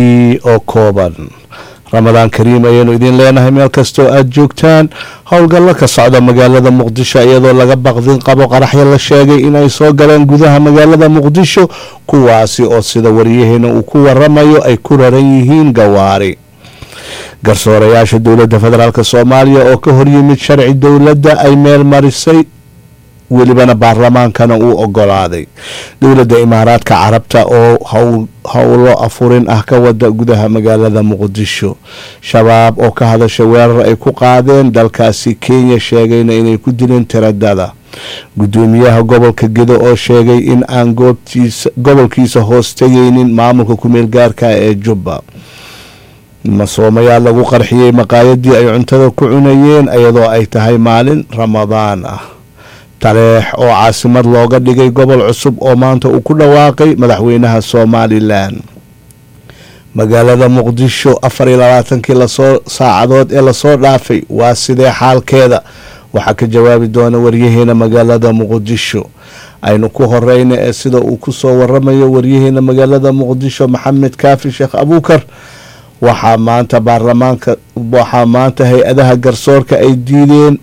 warkii oo kooban ramadaan kariim ayaynu idiin leenahay meel kastoo aada joogtaan howlgallo ka socda magaalada muqdisho iyadoo laga baqdin qabo qaraxyo la sheegay inay soo galeen gudaha magaalada muqdisho kuwaasi oo sida waryaheena uu ku waramayo ay ku raran yihiin gawaari garsoorayaasha dowladda federaalk soomaaliya oo ka horyimid sharci dowladda ay meel marisay welibana baarlamaankana uu ogolaaday dowladda imaaraadka carabta oo howlo afurin ah ka wada gudaha magaalada muqdisho shabaab oo ka hadasha weerar ay ku qaadeen dalkaasi kenya sheegayna inay ku dileen tiradada gudoomiyaha gobolka gedo oo sheegay in aan gobolkiisa hoos tegaynin maamulka kumeel gaarka ee jubba masoomayaal lagu qarxiyey maqaayadii ay cuntada ku cunayeen iyadoo ay tahay maalin ramadaan ah taleex oo caasimad looga dhigay gobol cusub oo maanta uu ku dhawaaqay madaxweynaha somalilan magaalada muqdisho afar iyo labaatankii lasoo saacadood ee lasoo dhaafay waa sidee xaalkeeda waxaa ka jawaabi doona waryaheena magaalada muqdisho aynu ku horeyna ee sida uu kusoo waramayo waryaheena magaalada muqdisho maxamed kaafi sheekh abuukar waxaa maanta baarlamaanka waxaa maanta hay-adaha garsoorka ay diideen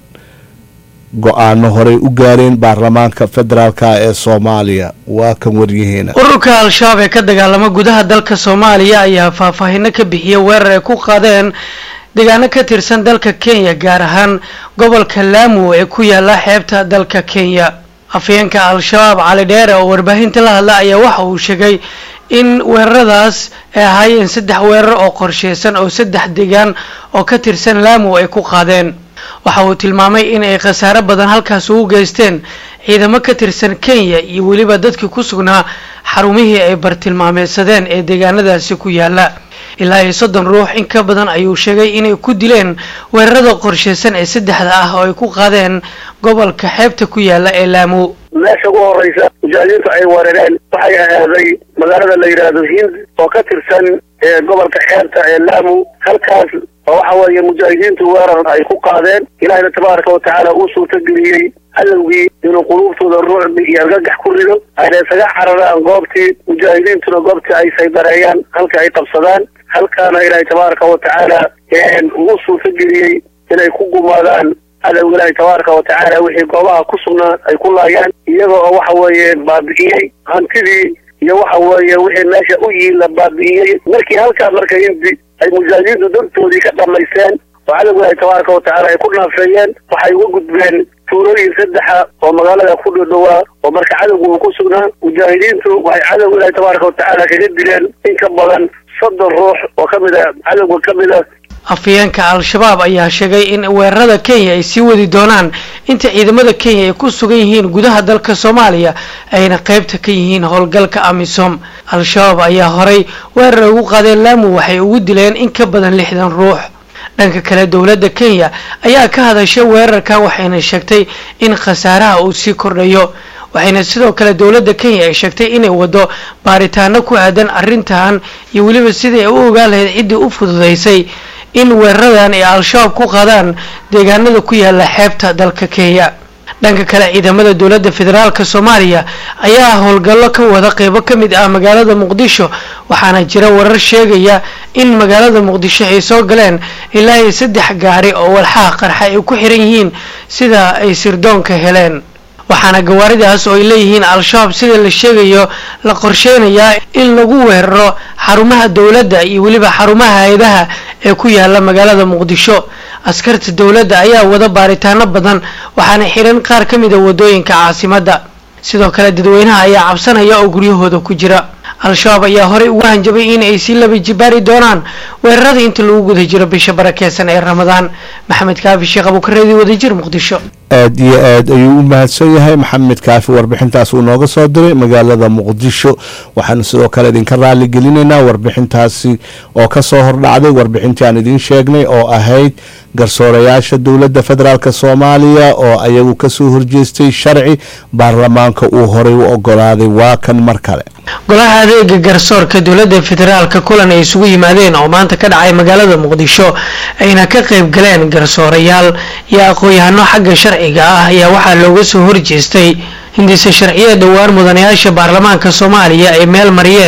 go-aano horey u gaareen baarlamaanka federaalk ee soomaaliya waa kan waryaheena ururka al-shabaab ee ka dagaalama gudaha dalka soomaaliya ayaa faahfaahino ka bixiyay weerar ay ku qaadeen deegaano ka tirsan dalka kenya gaar ahaan gobolka laamu ee ku yaala xeebta dalka kenya afyeenka al-shabaab cali dheere oo warbaahinta la hadla ayaa waxa uu sheegay in weeraradaas ay ahaayeen saddex weerar oo qorsheysan oo saddex deegaan oo ka tirsan laamu ay ku qaadeen waxa uu tilmaamay in ay khasaaro badan halkaas ugu geysteen ciidamo ka tirsan kenya iyo weliba dadkii ku sugnaa xarumihii ay bartilmaameysadeen ee deegaanadaasi ku yaala ilaa iyo soddon ruux in ka badan ayuu sheegay inay ku dileen weerarada qorsheysan ee saddexda ah oo ay ku qaadeen gobolka xeebta ku yaala ee laamu meesha ugu horeysa mujaahidiintu ay weerareen waxay ahaaday magaalada la yidhaahdo hind oo ka tirsan gobolka xeebta ee laamu halkaas oo waxa weeye mujaahidiintu weerar ay ku qaadeen ilaahina tabaaraka watacaala uu suurtageliyey cadowgii inuu quluubtooda ruucbi iyo argagax ku rido ayna isaga cararaan goobtii mujaahidiintuna goobtii ay saydareeyaan halka ay qabsadaan halkaana ilaahay tabaaraka watacaala ugu suurtageliyey inay ku gumaadaan cadowga ilaahay tabaaraka watacaala wixii goobaha ku sugnaa ay ku laayaan iyaga oo waxa weeye baabi'iyey hantidii iyo waxa weeye wixii meesha u yiila baabi'iyey markii halkaa marka indi ay mujaahidiintu dantoodii ka dhamaysteen oo cadowga ilaahay tabaaraka watacaala ay ku naafeeyeen waxay uga gudbeen tuulooyin saddexa oo magaalada ku dhowdhowaa oo marka cadowga uu ku sugnaa mujaahidiintu waxay cadowga ilaahay tabaaraka watacaala kaga dileen in ka badan soddon ruux oo ka mid a cadowga ka mid a afyeenka al-shabaab ayaa sheegay in weerarada kenya ay sii wadi doonaan inta ciidamada kenya ay ku sugan yihiin gudaha dalka soomaaliya ayna qaybta ka yihiin howlgalka amisom al-shabaab ayaa horay weerar ugu qaadeen laamu waxay ugu dileen in ka badan lixdan ruux dhanka kale dowladda kenya ayaa ka hadashay weerarkan waxayna sheegtay in khasaaraha uu sii kordhayo waxayna sidoo kale dowladda kenya ay sheegtay inay wado baaritaano ku aadan arrintan iyo weliba sidai ay u ogaan lahayd ciddii u fududaysay in weeraradan ay al-shabaab ku qaadaan deegaanada ku yaala xeebta dalka kenya dhanka kale ciidamada dowladda federaalk soomaaliya ayaa howlgallo ka wada qeybo ka mid ah magaalada muqdisho waxaana jira warar sheegaya in magaalada muqdisho ay soo galeen ilaa iyo saddex gaari oo walxaha qarxa ay ku xiran yihiin sida ay sirdoonka heleen waxaana gawaaridaas oo ay leeyihiin al-shabaab sida la sheegayo la qorsheynayaa in lagu weeraro xarumaha dowladda iyo weliba xarumaha hay-adaha ee ku yaala magaalada muqdisho askarta dowladda ayaa wada baaritaano badan waxaana xiran qaar ka mid a wadooyinka caasimadda sidoo kale dadweynaha ayaa cabsanaya oo guryahooda ku jira al-shabaab ayaa horey ugu hanjabay in ay sii laba jibaari doonaan weerarada inta lagu guda jiro bisha barakeysan ee ramadaan maxamed kaafi sheekh abuukareedi wadajir muqdisho aada iyo aad ayuu u mahadsan yahay maxamed kaafi warbixintaas uu nooga soo diray magaalada muqdisho waxaanu sidoo kale idinka raali gelinaynaa warbixintaasi oo kasoo hordhacday warbixintii aan idiin sheegnay oo ahayd garsoorayaasha dowladda federaalk soomaaliya oo ayagu kasoo horjeestay sharci baarlamaanka uu horey u ogolaaday waa kan mar kale golaha adeega garsoorka dowladda federaalka kulan ay isugu yimaadeen oo maanta ka dhacay magaalada muqdisho ayna ka qayb galeen garsoorayaal iyo aqoon-yahano xagga sharciga ah ayaa waxaa looga soo horjeestay hindise sharciyada dhowaan mudanayaasha baarlamaanka soomaaliya ay meel mariyeen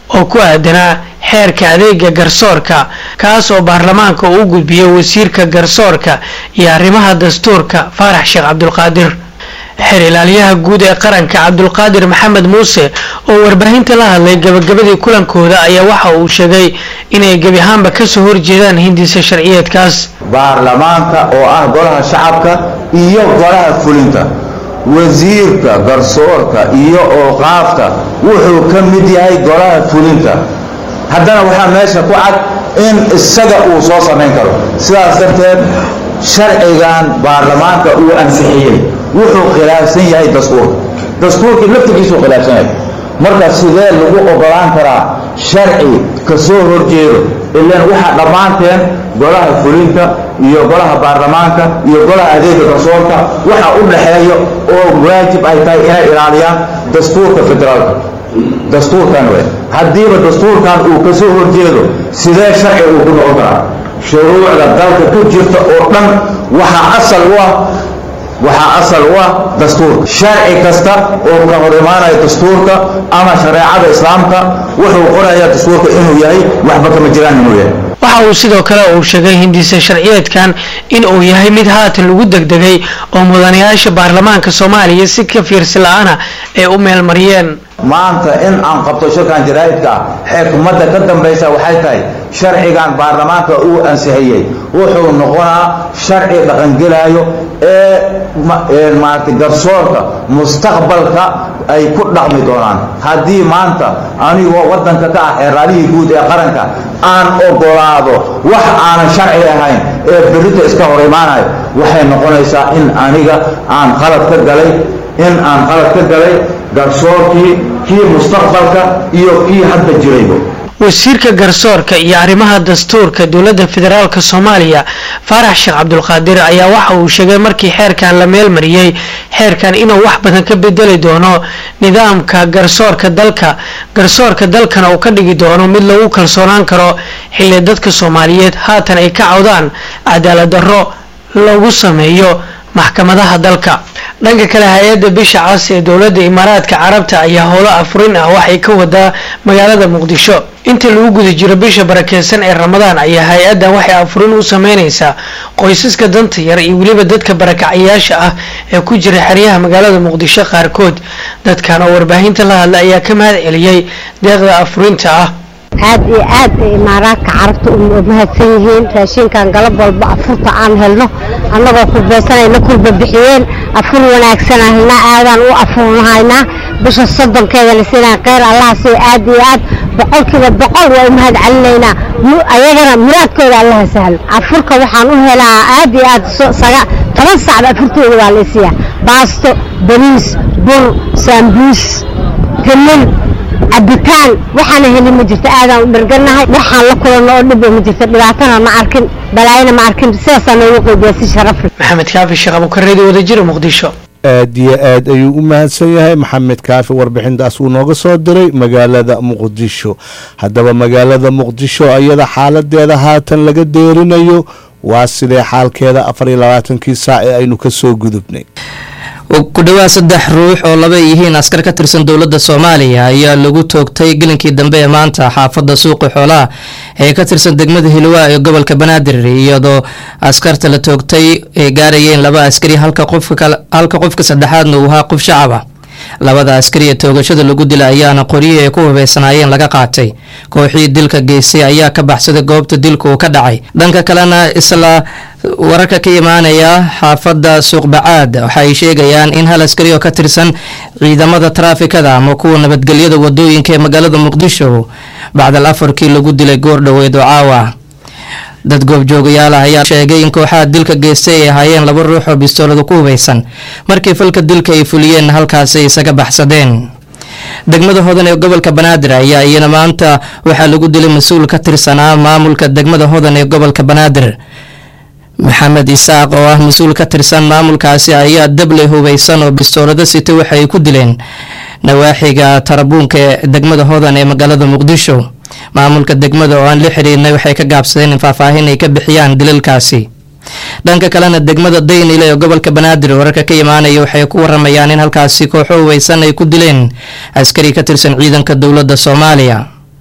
oo ku aadanaa xeerka adeega garsoorka kaas oo baarlamaanka uu gudbiyey wasiirka garsoorka iyo arrimaha dastuurka faarax sheekh cabdulqaadir xeer ilaaliyaha guud ee qaranka cabdulqaadir maxamed muuse oo warbaahinta la hadlay gabagabadii kulankooda ayaa waxa uu sheegay inay gebi ahaanba kasoo horjeedaan hindisa sharciyeedkaas baarlamaanka oo ah golaha shacabka iyo golaha fulinta wasiirka garsoorka iyo ooqaafta wuxuu ka mid yahay golaha fulinta haddana waxaa meesha ku cad in isaga uu soo samayn karo sidaas darteed sharcigan baarlamaanka uu ansixiyey wuxuu khilaafsan yahay dastuurka dastuurkii laftigiisuu khilaafsan yahay marka sidee lagu ogolaan karaa sharci ka soo horjeedo ilaan waxaa dhammaanteen golaha fulinta iyo golaha baarlamaanka iyo golaha adeega garsoorka waxa u dhaxeeya oo waajib ay tahay inay ilaaliyaan dastuurka federaalka dastuurkan we haddiiba dastuurkan uu ka soo horjeedo sidee sharci uu ku noqon karaa shuruucda dalka ku jirta oo dhan waxaa asal u ah waxaa asal u ah dastuurka sharci kasta oo ka hor imaanaya dastuurka ama shareecada islaamka wuxuu qorayaa dastuurka inuu yahay waxba kama jiraan inuu yahay waxa uu sidoo kale uu sheegay hindisa sharciyeedkan in uu yahay mid haatan lagu degdegay oo mudanayaasha baarlamaanka soomaaliya si ka fiirsi la-aana ay u meelmariyeen maanta in aan qabto shirkan jaraa'idka ah xikmadda ka dambaysa waxay tahay sharcigan baarlamaanka uu ansixiyey wuxuu noqonaa sharci dhaqangelaayo ee maarata garsoorka mustaqbalka ay ku dhaqmi doonaan haddii maanta anigoo waddanka ka ah xeeraalihii guud ee qaranka aan ogolaado wax aanan sharci ahayn ee berrita iska hor imaanayo waxay noqonaysaa in aniga aan qalad ka galay in aan qalad ka galay garsoorkii kii mustaqbalka iyo kii hadda jirayba wasiirka garsoorka iyo arrimaha dastuurka dowladda federaalk soomaaliya faarax sheekh cabdulqaadir ayaa waxa uu sheegay markii xeerkan la meelmariyey xeerkan inuu wax badan ka bedeli doono nidaamka garsoorka dalka garsoorka dalkana uu ka dhigi doono mid lagu kalsoonaan karo xilli dadka soomaaliyeed haatan ay ka cawdaan cadaalad darro lagu sameeyo maxkamadaha dalka dhanka kale hay-adda bisha cas ee dowladda imaaraadka carabta ayaa howlo afurin ah waxay ka wadaa magaalada muqdisho inta lagu guda jiro bisha barakeysan ee ramadaan ayaa hay-addan waxay afurin u sameyneysaa qoysaska danta yar iyo weliba dadka barakacayaasha ah ee ku jira xeryaha magaalada muqdisho qaarkood dadkan oo warbaahinta la hadla ayaa ka mahad celiyey deeqda afurinta ah aad iyo aad ay imaaraadka carabta u mahadsan yihiin raashinkan galab walba afurta aan helno annagoo kurbaysanayna kurba bixiyeen afur wanaagsan helna aadaan u afurnahaynaa bisha soddonkeeda la siinaa kheyr allaha soo aad iyo aad boqolkiiba boqol waa u mahad celinaynaa ayagana muraadkooda allaha sahlo afurka waxaan u helaa aad iyo aad toban sacba afurtooda waa la isiiyaa baasto bariis bur saambuus galil cabitaan waxaana helin ma jirto aadaan u dhargannahay waxaan la kulanno oo dhibba ma jirto dhibaatana ma arkin balaayana ma arkin sidaasaa noogu qeybiya si sharaf leh maxamed kaafi sheekh abukareedi wadajira muqdisho aad iyo aad ayuu u mahadsan yahay maxamed kaafi warbixintaas uu nooga soo diray magaalada muqdisho haddaba magaalada muqdisho iyada xaaladeeda haatan laga deerinayo waa sidee xaalkeeda afar iyo labaatankii saac ee aynu kasoo gudubnay ku dhawaad saddex ruux oo laba yihiin askar ka tirsan dowladda soomaaliya ayaa lagu toogtay gelinkii dambe ee maanta xaafadda suuqi xoolaha ee ka tirsan degmada hilwaa ee gobolka banaadir iyadoo askarta la toogtay ay gaarayeen laba askari halka qofka saddexaadna uu ahaa qof shacab ah labada askari ee toogashada lagu dila ayaana qoryihii ay ku hubeysanaayeen laga qaatay kooxii dilka geystay ayaa ka baxsaday goobta dilka uu ka dhacay dhanka kalena isla wararka ka imaanaya xaafadda suuqbacaad waxa ay sheegayaan in hal askari oo ka tirsan ciidamada taraafikada ama kuwa nabadgelyada wadooyinka ee magaalada muqdisho bacdal afarkii lagu dilay goor dhoweed oo caawa dad goobjoogayaal ah ayaa sheegay in kooxaha dilka geystay ay ahaayeen laba ruux oo bistoolada ku hubeysan markii falka dilka ay fuliyeen halkaasi ay isaga baxsadeen degmada hodan ee gobolka banaadir ayaa iyana maanta waxaa lagu dilay mas-uul ka tirsanaa maamulka degmada hodan ee gobolka banaadir maxamed isaaq oo ah mas-uul ka tirsan maamulkaasi ayaa dabley hubeysan oo bistoolada sita waxa ay ku dileen nawaaxiga tarabuunka ee degmada hodan ee magaalada muqdisho maamulka degmada oo aan la xiriirnay waxay ka gaabsadeen in faahfaahin ay ka bixiyaan dilalkaasi dhanka kalena degmada daynile ee gobolka banaadir wararka ka imaanaya waxay ku waramayaan in halkaasi kooxo hubeysan ay ku dileen askari ka tirsan ciidanka dowladda soomaaliya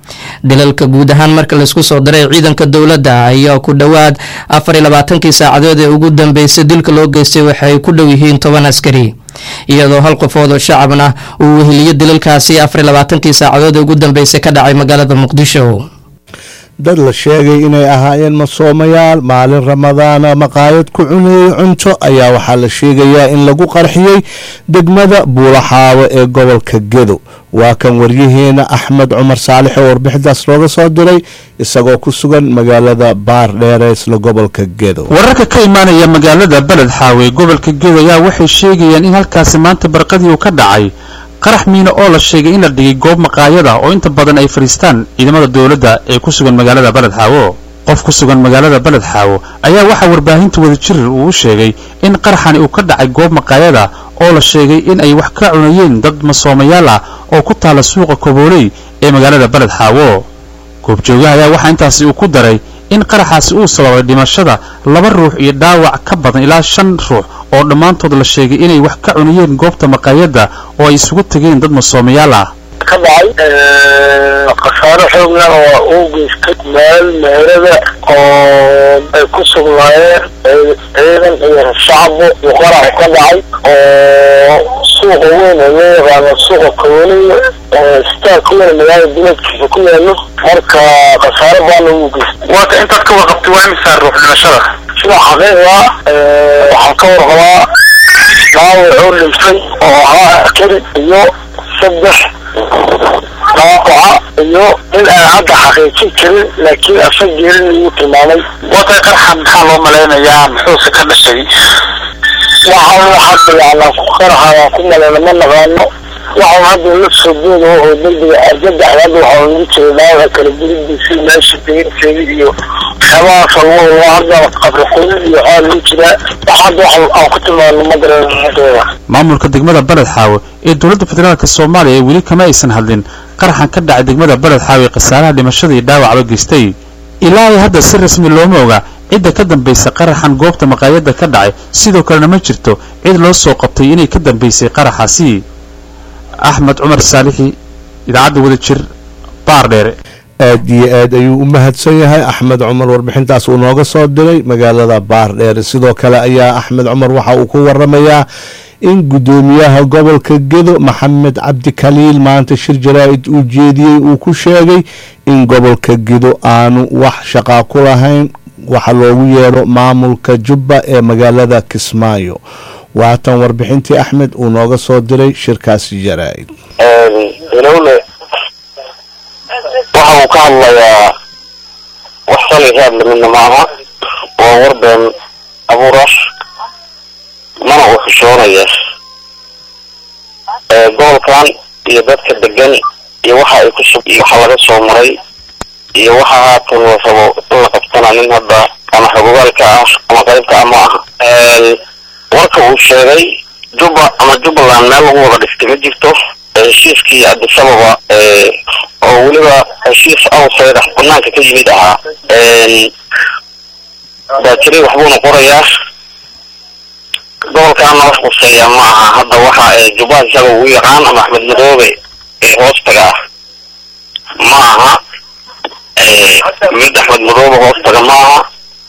dilalka guud ahaan marka laisku soo daray ciidanka dowladda ayaa ku dhowaad afar iyo labaatankii saacadood ee ugu dambeysay dilka loo geystay waxay ku dhow yihiin toban askari iyadoo hal qofood oo shacabna uu weheliyo dilalkaasi afar iyo labaatankii saacadood ee ugu dambeysay ka dhacay magaalada muqdisho dad la sheegay inay ahaayeen masoomayaal maalin ramadaana maqaayad ku cuneeyey cunto ayaa waxaa la sheegayaa in lagu qarxiyey degmada buulaxaawo ee gobolka gedo waa kan waryaheena axmed cumar saalix oo warbixintaas looga soo diray isagoo ku sugan magaalada baar dheereysla gobolka gedo wararka ka imaanaya magaalada beled xaawe gobolka gedo ayaa waxay sheegayaan in halkaasi maanta barqadii uu ka dhacay qarax miino oo la sheegay in la dhigay goob maqaayada oo inta badan ay fadhiistaan ciidamada dowladda ee ku sugan magaalada beled xaawo qof ku sugan magaalada beled xaawo ayaa waxaa warbaahinta wadajir uu sheegay in qaraxani uu ka dhacay goob maqaayada oo la sheegay in ay wax ka cunayeen dad masoomayaal ah oo ku taala suuqa kobooley ee magaalada beled xaawo goobjoogaha ayaa waxaa intaasi uu ku daray in qaraxaasi uu sababay dhimashada laba ruux iyo dhaawac ka badan ilaa shan ruux oo dhammaantood la sheegay inay wax ka cunayeen goobta maqaayadda oo ay isugu tegeen dad masoomayaal ah ka dhacay khasaaro xoogna oo uu geystay meel meherada oo ay ku sugnaayeen ciidan iyo shacbu uu qaraxu ka dhacay oo suuqa weyn oo loo yaqaano suuqa kabooliya istaarka weyn magaalada duleedkiisa ku yaalo marka khasaaro baana uu geystay waata intaad ka warqabtay waa imisaa ruux dhimashada sida xaqiiqa waxaan ka warqabaa dhaawac uu dhintay oo ahaa askari iyo saddex dhaawaca iyo in aan hadda xaqiijin karin laakiin asa geerin igu tilmaamay watay qarxa maxaa loo malaynayaa muxuuse ka dhashay waxaan hadda yacnaa ku qaraxayaan ku malayna ma naqaano waxaan hadda la soo booda oo degdega argagax hadda waxaa ugu jiray dhaawaca kala guridiisii meesha deginteeda iyo waxyaabahaas alwaa hadda qabriqoyin iyo waxaa lagu jiraa wax hadda wax aan ku tilmaano ma garaneeda maamulka degmada beled xaawe ee dowladda federaalk soomaaliya ee weli kama aysan hadlin qaraxan ka dhacay degmada beled xaawe ee khasaaraha dhimashada iyo dhaawacba geystay ilaa ay hadda si rasmi looma oga cidda ka dambaysa qaraxan goobta maqaayadda ka dhacay sidoo kalena ma jirto cid loo soo qabtay inay ka dambaysay qaraxaasi axmed cumar saalixi idaacadda wadajir baar dheere aad iyo aad ayuu u mahadsan yahay axmed cumar warbixintaas uu nooga soo diray magaalada baar dheere sidoo kale ayaa axmed cumar waxa uu ku waramayaa in guddoomiyaha gobolka gedo maxamed cabdi kaliil maanta shir jaraa-id uu jeediyey uu ku sheegay in gobolka gedo aanu wax shaqaa ku lahayn waxa loogu yeero maamulka jubba ee magaalada kismaayo waatan warbixintii axmed uu nooga soo diray shirkaasi jaraa-id ilowle waxa uu ka hadlayaa wax shalay raad lamidna maaha waa warbeen abuurash mana uu xishoonaya gobolkan iyo dadka degan iyo waxa ay ku sug iyo waxa laga soo maray iyo waxa haatan la rabo in la qabtana nin hadda ama xogogaalka ah ama qaybka ah ma aha warka uu sheegay jubba ama jubbaland meel lagu wada dhistay ma jirto heshiiskii cabdisababa oo weliba heshiis awsayda banaanka ka yimid ahaa baa jiray waxbuuna qorayaa gobolkaana wax quseeya ma aha hadda waxa jubbaha isaga ugu yaqaan ama axmed madoobe ee hoostaga ah ma aha mid axmed madoobe hoostaga ma aha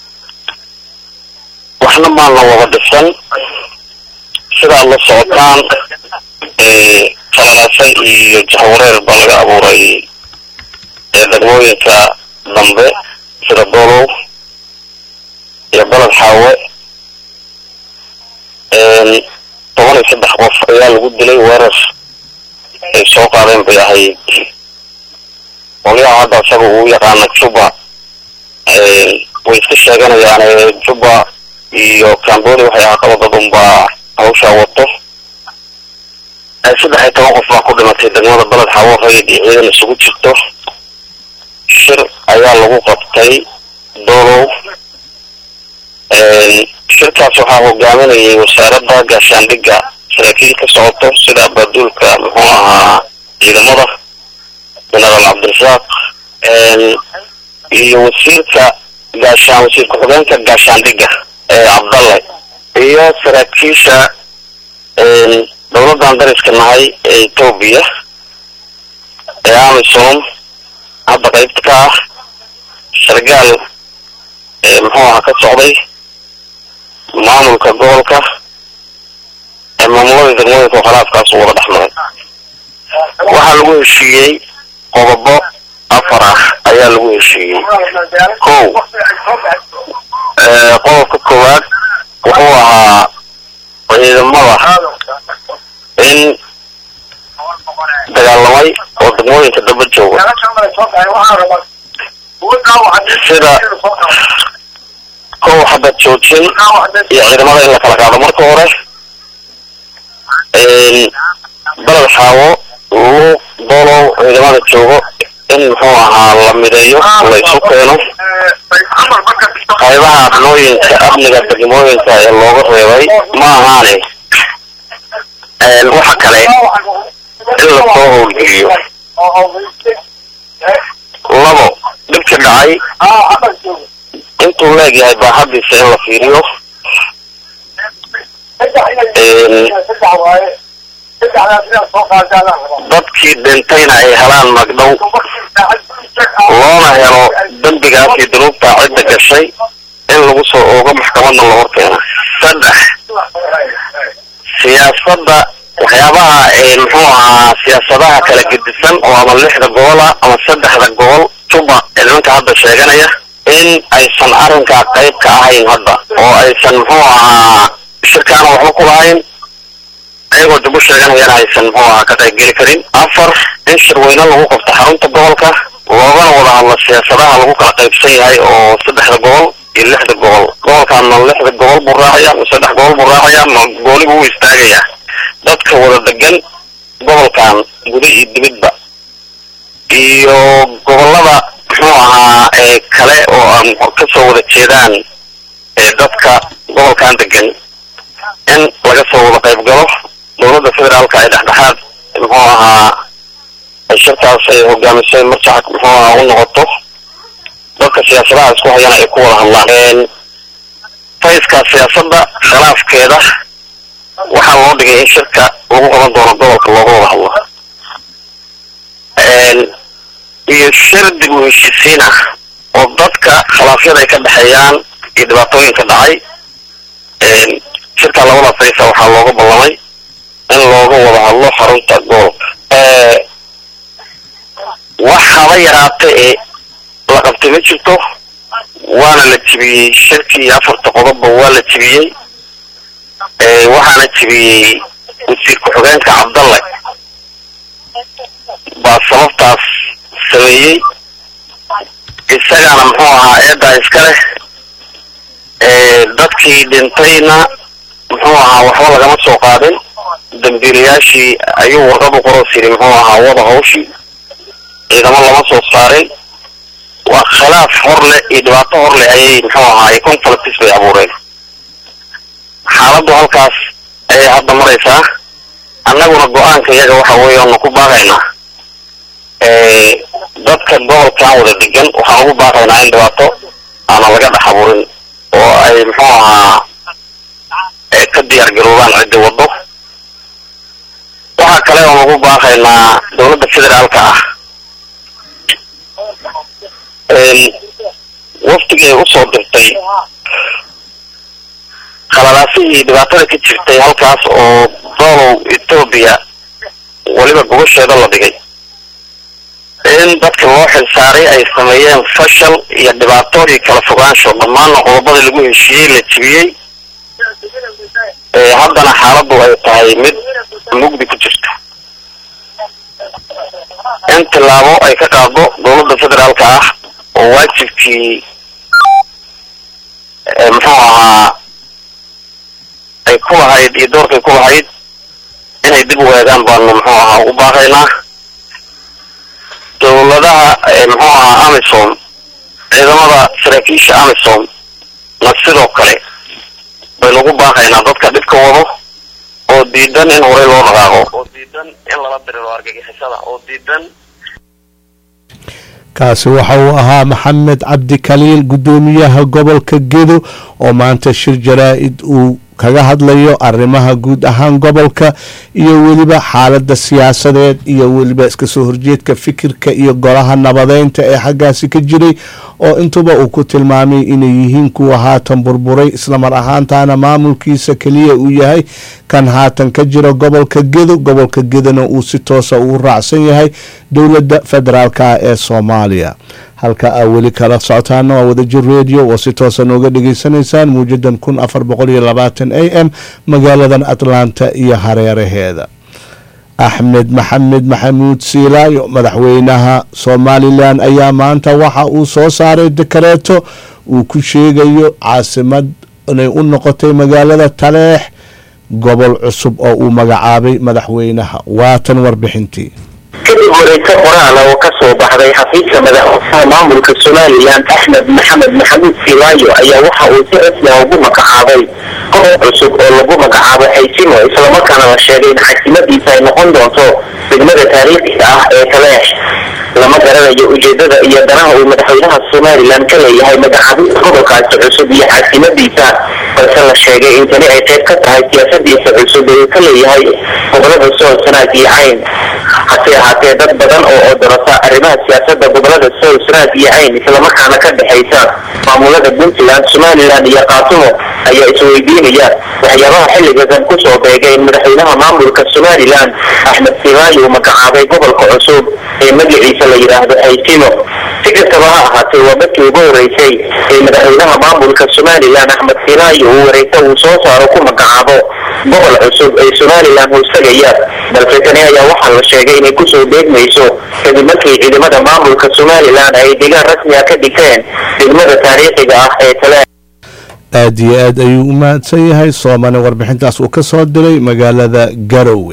waxna maana wada dhisan sidaad la socotaan falalaasa iyo jahwareer baa laga abuuray degmooyinka dambe sida doolow iyo baled xaawe toban iyo saddex qof ayaa lagu dilay weerar ay soo qaadeen bay ahayd qolyaha hadda isaga uu yaqaana juba way iska sheeganayaan juba iyo cambodia waxay ahaa qaba dad unbaa hawshaa wato saddex iyo toban qof baa ku dhimatay degmada baled xawo rayid iyo ciidan isugu jirto shir ayaa lagu qabtay doolow shirkaas waxaa hogaaminayay wasaaradda gaashaandhigga saraakiil ka socoto sida abaaduulka muxuu ahaa ciidamada jenaraal cabdirasaaq iyo wasiirka gaashaan wasiir ku-xigeenka gaashaandhigga cabdalle iyo saraakiisha dowladdan dariska nahay ee etoobiya ee amisom hadda qaybta ka ah sargaal muxuu ahaa ka socday maamulka gobolka ee maamulada degmooyinka oo khilaafkaas wada dhex maray waxaa lagu heshiiyey qodobo afar ah ayaa lagu heshiiyey kow qodobka koowaad wuxuu ahaa ciidamada in dagaalamay oo degmooyinka daba jooga sida kow xabad joojin iyo ciidamada in la kala qaado marka hore baled xaawo luuq dolow ciidamada joogo in muxuu ahaa la mideeyo la isu keeno qaybaha abnooyinka amniga degmooyinka ee looga reebay ma ahaane waxa kale in lasoo howlgeliyo labo dhibka dhacay intuu leegyahay baahadiisa in la fiiriyo dadkii dhintayna ay helaan magdhow loona helo dembigaas iyo dunuubtaa cidda gashay in lagu soo oogo maxkamadna la horkeena saddex siyaasadda waxyaabaha muxuu ahaa siyaasadaha kala gedisan oo ama lixda gobol ah ama saddexda gobol juba ee nimanka hadda sheeganaya in aysan arrinkaa qayb ka ahayn hadda oo aysan muxuu ahaa shirkaana waxba ku lahayn ayagoo dib u sheeganayana aysan muxuu ahaa ka qaybgeli karin afar in shirweyne lagu qabto xarunta gobolka loogana wada hadlo siyaasadaha lagu kala qaybsan yahay oo saddexda gobol iyo lixda gobol gobolkaana lixda gobol buu raacaya ma saddex gobol buu raacaya ma gooli buu istaagaya dadka wada degan gobolkan guda iyo dibidba iyo gobolada muxuu ahaa ee kale oo aan kasoo wada jeedaan ee dadka gobolkan degan in laga soo wada qayb galo dowladda federaalka ay dhexdhexaad muxuu ahaa ay shirkaas ay hogaamisay marjac muxuu ahaa u noqoto dadka siyaasadaha isku hayana ay ku wada hadlaan fayska siyaasadda khilaafkeeda waxaa loo dhigay in shirka lagu qaban doono gobolka looga wada hadlo iyo shir dib u heshiisiin ah oo dadka khilaafyada ay ka dhexeeyaan iyo dhibaatooyinka dhacay shirka labada faysa waxaa looga ballamay in looga wada hadlo xarunta gobolka wax haba yaraata ee la qabtay ma jirto waana la jibiyey shirkii iyo afarta qodobba waa la jibiyey waxaana jibiyey wasiir ku-xigeenka cabdalle baa sababtaas sameeyey isagana muxuu ahaa eedaa iska leh dadkii dhintayna muxuu ahaa waxba lagama soo qaadin dambiilayaashii ayuu warqad u qoros yidhi muxuu ahaa wada hawshii ciidamo lama soo saarin waa khilaaf hor leh iyo dhibaato hor leh ayay muxuu ahaa conflicts bay abuureen xaaladdu halkaas ayay hadda maraysaa annaguna go-aanka iyaga waxa weeye oonu ku baaqaynaa dadka gobolkan wada degan waxaan ugu baaqaynaa in dhibaato aana laga dhex abuurin oo ay muxuu ahaa ka diyaar garoobaan ciddi waddo waxaa kale oon ugu baaqaynaa dowladda federaalka ah waftigii ay usoo dirtay khaladaasihii dhibaatada ka jirtay halkaas oo doolow etoobiya weliba gobasheeda la dhigay in dadka loo xilsaaray ay sameeyeen fashal iyo dhibaato iyo kala fogaansho dhammaanna qodobadii lagu heshiiyey la jibiyey haddana xaaladdu ay tahay mid mugdi ku jirta in tillaabo ay ka qaado dowladda federaalka ah oo waajibkii muxuu ahaa ay ku lahayd iyo doorkay ku lahayd inay dib u eegaan baanu muxuu ahaa ugu baaqaynaa dowladaha muxuu ahaa amisom ciidamada saraakiisha amisom na sidoo kale baynu ugu baaqaynaa dadka dhibka wado oo diidan in horey loo dhaqaaqo oo diidan in lala diriro argagixisada oo diidan kaasi waxa uu ahaa maxamed cabdi kaliil guddoomiyaha gobolka gedo oo maanta shir jaraa-id uu kaga hadlayo arrimaha guud ahaan gobolka iyo weliba xaalada siyaasadeed iyo weliba iska soo horjeedka fikirka iyo golaha nabadeynta ee xaggaasi ka jiray oo intuba uu ku tilmaamay inay yihiin kuwa haatan burburay islamar ahaantaana maamulkiisa keliya uu yahay kan haatan ka jira gobolka gedo gobolka gedona uu si toosa ugu raacsan yahay dowladda federaalk ah ee soomaaliya halka aa weli kala socotaana waa wadajir radio oo si toosa nooga dhageysanaysaan muujadan kun afar boqol iyo labaatan a m magaaladan atlanta iyo hareeraheeda axmed maxamed maxamuud siilaayo madaxweynaha somalilan ayaa maanta waxa uu soo saaray dekareeto uu ku sheegayo caasimad inay u noqotay magaalada taleex gobol cusub oo uu magacaabay madaxweynaha waatan warbixintii kadib wareyso qoraal oo ka soo baxday xafiiska madaxweynaha maamulka somalilan axmed maxamed maxamuud silaayo ayaa waxa uu si rasmi ah ugu magacaabay gobol cusub oo lagu magacaabo xaysimo islamarkaana la sheegay in xasimadiisa ay noqon doonto degmada taariikhiga ah ee taleex lama garanayo ujeedada iyo danaha uu madaxweynaha somalilan ka leeyahay magacaabista gobolkaasi cusub iyo xaasimadiisa balse la sheegay in tani ay qayb ka tahay siyaasadiisa cusub ee uu ka leeyahay gobolada sool sanaag iyo cayn hase ahaatee dad badan oo odorasa arrimaha siyaasada gobolada sool sanaag iyo cayn islamarkaana ka dhexaysa maamulada puntland somalilan iyo kaatumo ayaa isweydiinaya waxyaabaha xilligasan kusoo beegay in madaxweynaha maamulka somalilan axmed silaayo uu magacaabay gobolka cusub ee magaciisa la yidhaahdo xaysimo si kastaba ha ahaatee waa markii ugu horeysay ee madaxweynaha maamulka somalilan axmed silaayo uu wareysa uu soo saaro ku magacaabo gobol cusub ee somalilan hoostagaya balse tani ayaa waxaa la sheegay inay kusoo beegmayso kadib markii ciidamada maamulka somalilan ay deegaan rasmi ah ka dhigteen degmada taariikhiga ah ee tale aada iyo aad ayuu u mahadsan yahay soomane warbixintaas uu ka soo diray magaalada garowe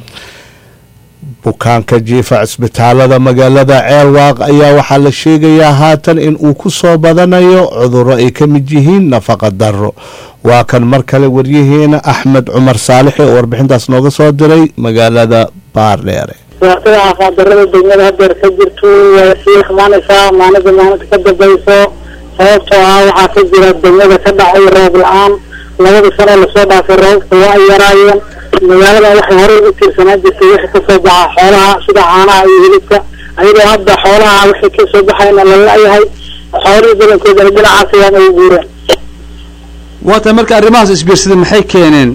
bukaanka jiifa cisbitaalada magaalada ceelwaaq ayaa waxaa la sheegayaa haatan in uu ku soo badanayo cudurro ay ka mid yihiin nafaqa darro waa kan mar kale waryaheena axmed cumar saalixi oo warbixintaas nooga soo diray magaalada baardheere siyaasadda caafimaaddarrada degmada hadeer ka jirto way sii xumaanaysaa maalinta maalinta ka dambayso sababtoo ah waxaa ka jira degmada ka dhacay roob la-aan labada sano lasoo dhaafay roobka waa ay yaraayeen magaalada waxay horey u tiirsanaan jirtay wixii kasoo baxa xoolaha sida caanaha iyo hilibka ayadoo hadda xoolaha wixii kasoo baxayna la la-yahay xoolihii badankoodana dhinacaas ayaan ay guureen waata marka arrimahaas isbiirsaday maxay keeneen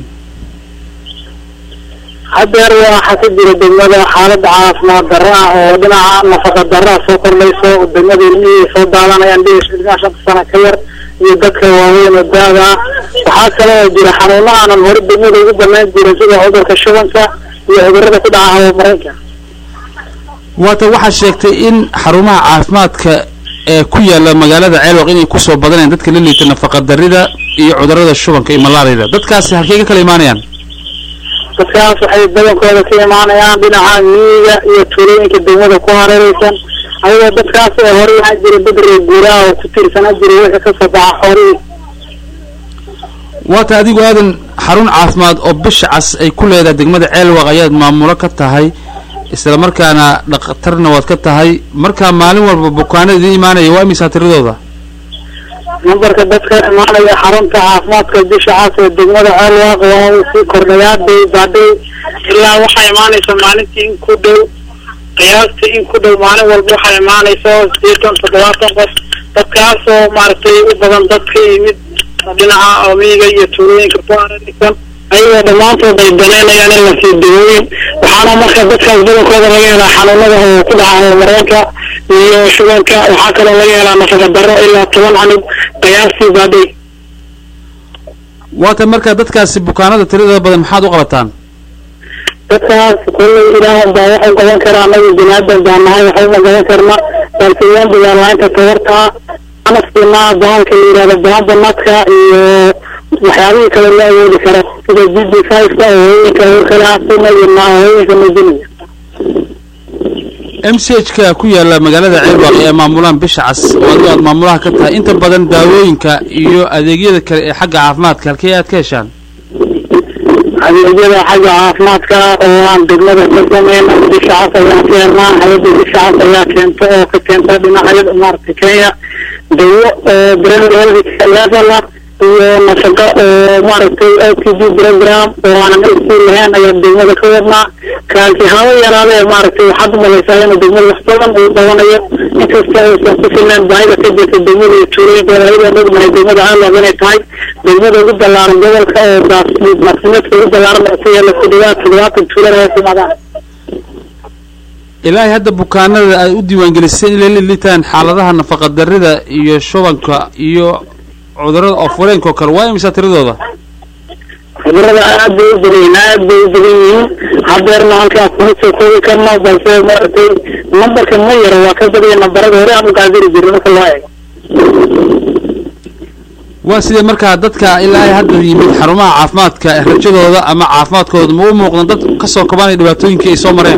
hadeer waxaa ka jira degmada xaalada caafimaad darro ah oo dhinaca nafaqa darraa soo kordhayso degmada ilmihii soo daadanayaan dhiish ilmaha shanta sana ka yar iyo dadka waaweyn oo daada ah waxaa kale oo jira xanuuno aanan hore degmada ugu banaan jirin sida cudurka shubanka iyo cudurada ku dhaca hawamareenka waata waxaa sheegtay in xarumaha caafimaadka ee ku yaala magaalada ceelwaq inay kusoo badanayaan dadka la liita nafaqa darrida iyo cudurada shubanka iyo malaariyada dadkaasi halkey ka kala imaanayaan dadkaas waxay badankooda ka imaanayaan dhinaca miyiga iyo tuulooyinka degmada ku hareereysan ayagoo dadkaas ee hore waxaa jira dad reer guuraha oo ku tiirsanaa jiray wixii kasoo baxa xoolihii waata adigu aadan xarun caafimaad oo bisha cas ay ku leedahay degmada ceelwaq ayaad maamulo ka tahay isla markaana dhakhtarna waad ka tahay markaa maalin walba bukaanada idiin imaanaya waa imisaa tiradooda nambarka dadka imaanaya xarunta caafimaadka bisha cas ee degmada ceelwaaq waa uu sii kordhayaa day baadhay ilaa waxaa imaanaysa maalintii in ku dhow qiyaastii in ku dhow maalin walba waxaa imaanaysa sideetan toddobaatan qof dadkaasoo maaragtay u badan dad ka yimid dhinaca omiyiga iyo tuulooyinka ku hareeraysan ayagoo dhammaantood ay danaynayaan in la sii dawooyin waxaana marka dadkaas badankooda laga helaa xanuunada oo ku dhaca horumareenka iyo shubanka waxaa kaloo laga helaa nafaqa darro ilaa toban canug qiyaastii baadhay waata markaa dadkaasi bukaanada tiradooda badan maxaad u qabataan dadkaas kolley ilaahan baa waxay qaban karaa anagu binaadan baa nahay waxayna qaban karna balse waan dagaalaainta tabartaa anafkina bahalka la yidhahdo bahada nadka iyo waxyaabihii kale la awoodi karo sida g d five-ka oo hooyinka kale asina iyo hooyinka majiniga m c h ka ku yaala magaalada ceelwaaq ee maamulaan bisha cas oo adigu aad maamulaha ka tahay inta badan daawooyinka iyo adeegyada kale ee xagga caafimaadka halkee aad ka heshaan adeegyada xagga caafimaadka oo aan degmada ka sameyn bisha cas ayaan ka helnaa hay-adda bisha cas ayaa keenta oo ka keenta dhinacyada maaragtay kenya dawo oo brand level iyo nafaqa oo maaragtay o t d program oo aanan iskuul lahayn ayaan degmada ka wadnaa kaasi haba yaraadee maaragtay waxaad umalaysaa inuu degmada wax badan uu qabanayo inkasta aysan ku filnaan baahida ka jirta degmada iyo tuulooyinkeeda ayadoo ognahay degmada aalab inay tahay degmada ugu ballaaran gobolka oo daaqsimeedka ugu ballaaran oo ku yaala ku dhawaad toddobaatan tuulada hoos imaadaan ilaahay hadda bukaanada ay u diiwaangelisay inay la litaan xaaladaha nafaqa darrida iyo shubanka iyo cudurrada oofureenka oo kale waa imisa tiradooda cudurada aad bay u badan yihiin aad bay u badan yihiin hadeerna halkaa kuma soo koobi karno balse maaragtay nambarka ma yaro waa ka badaya nambarada hore aan u gaadiri jirin marka loo eego waa sidee markaa dadka ilaahay hadda yimid xarumaha caafimaadka rajadooda ama caafimaadkooda ma u muuqdan dad ka soo kabanaya dhibaatooyinkii ay soo mareen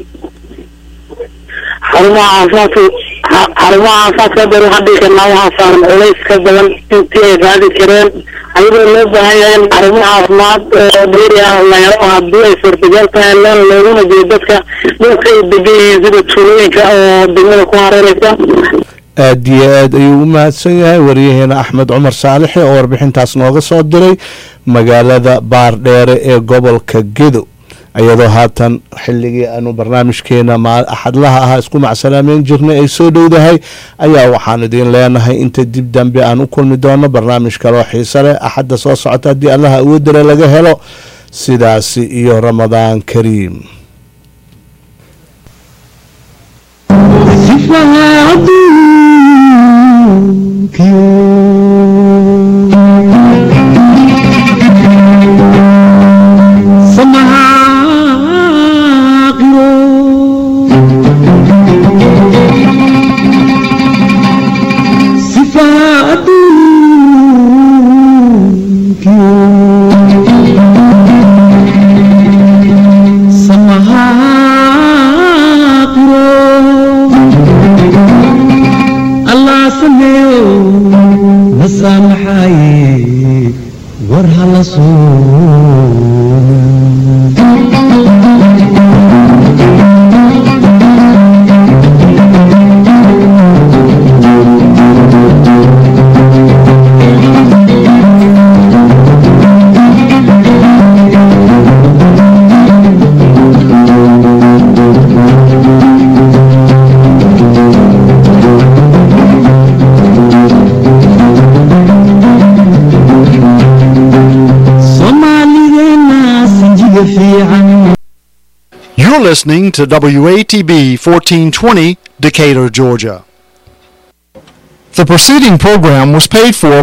xarumaha caafimaadka xa- xarumaha caafimaadka hadeer waxaan dhihi karnaa waxaa saaran culays ka badan intii ay raadi kareen ayadoo loo baahan yahay in xarumaha caafimaad oo dheeri ah la helo haddii ay suurtagal tahay leen looguna jeedo dadka dhulka ay degan yihiin sida tuulooyinka oo degmada ku hareereysa aad iyo aad ayuu u mahadsan yahay wariyaheena axmed cumar saalixi oo warbixintaas nooga soo diray magaalada baardheere ee gobolka gedo iyadoo haatan xilligii aanu barnaamijkeena ma- axadlaha ahaa isku macsalaameyn jirnay ay soo dhowdahay ayaa waxaan idiin leenahay inta dib dambe aan u kulmi doono barnaamij kaloo xiise leh axadda soo socota haddii allaha awoodare laga helo sidaasi iyo ramadaan kariim allah sameeyo nasaamaxaaye war hala soomaaligeena sinjiga fiican You're listening to WATB 1420, Decatur, Georgia. The preceding program was paid for